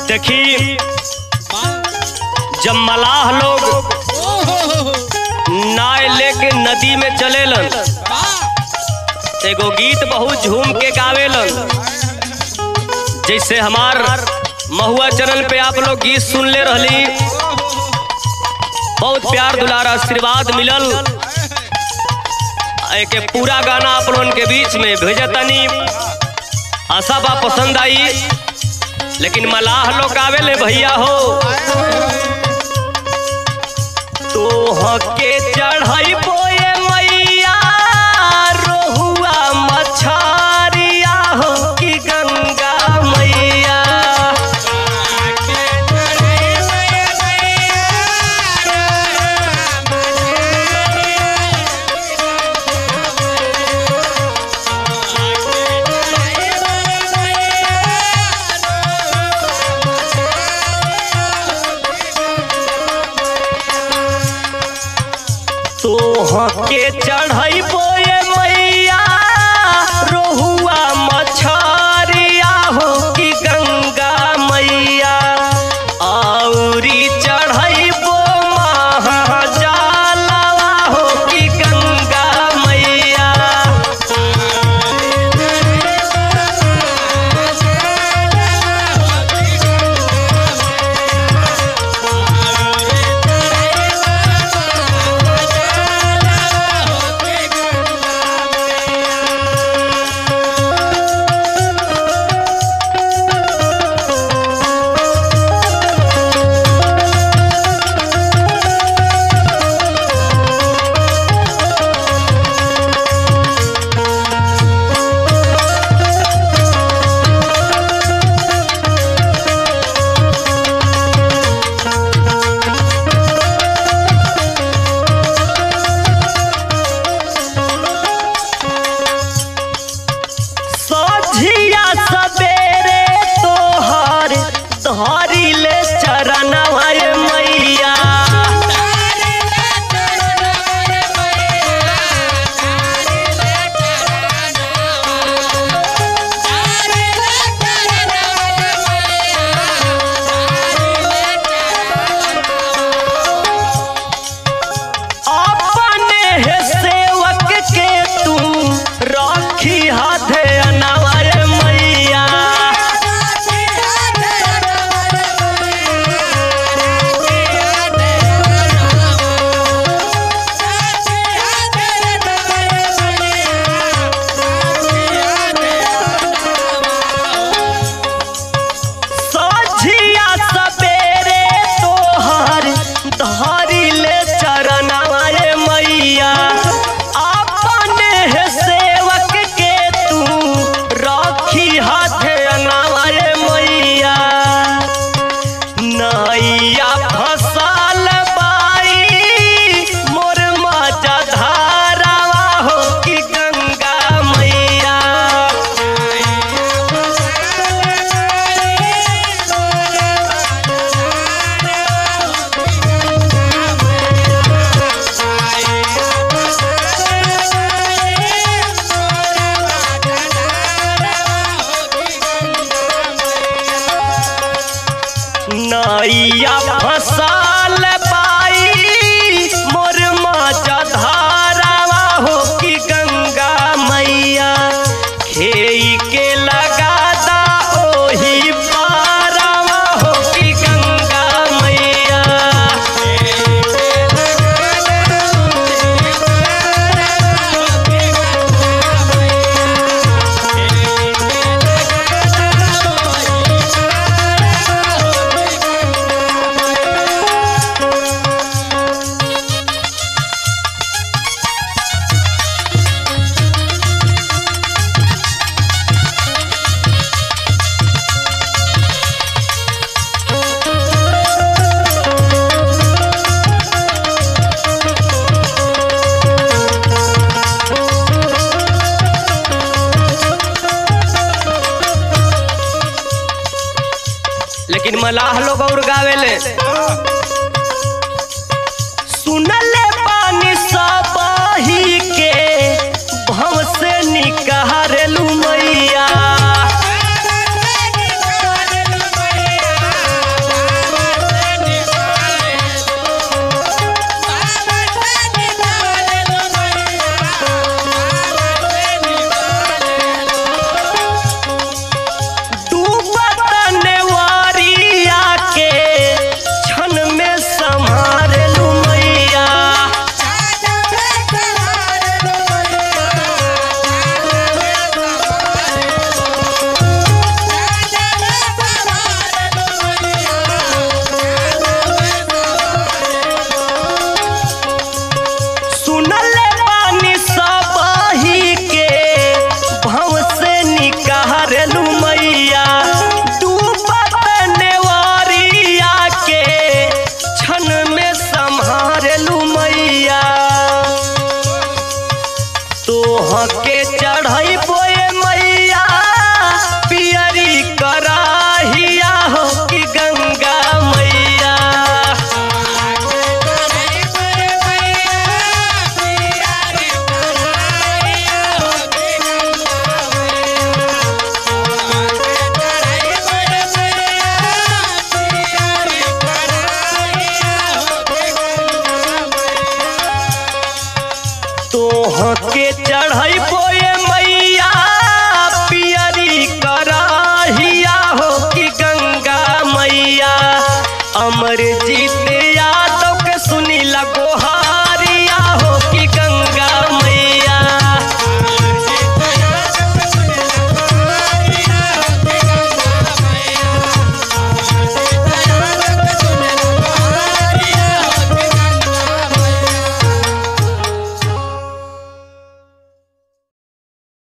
देखी जब मलाह लोग नाय लेके नदी में चलेलन तो एगो गीत बहुत झूम के गावेलन जैसे हमार महुआ चैनल पे आप लोग गीत सुन ले रहली बहुत प्यार दुलार आशीर्वाद मिलल एक पूरा गाना आप लोगन के बीच में भेजतनी आशा बा पसंद आई लेकिन मलाह लोग आवेले भैया हो तो हके चढ़ाई बोए मैया रोहुआ मछारिया हो कि गंगा मैया तो हके चढ़ाई बोए मैया रोहुआ मछारिया हो कि गंगा मैया औरी चढ़ाई बो महाजालवा हो कि गंगा मैया सझिया सबेरे तोहर धरी ले चरणवा रे मैया अपने हे सेवक के तू रखी हाथे अनावा रे मैया सझिया सबेरे तोहर धरी ले चरणवा रे मैया अपने हे सेवक के तू रखी हाथे अनावा रे मैया नैया फसल बाई मोर मजा धारावा हो कि गंगा मैया नैया फसल पाई मोर माचा धारावा हो कि गंगा मैया खेई के लगा दा ओही पारावा हो कि गंगा मैया लेकिन मलाह लोग और गावेले सुनले पानी सब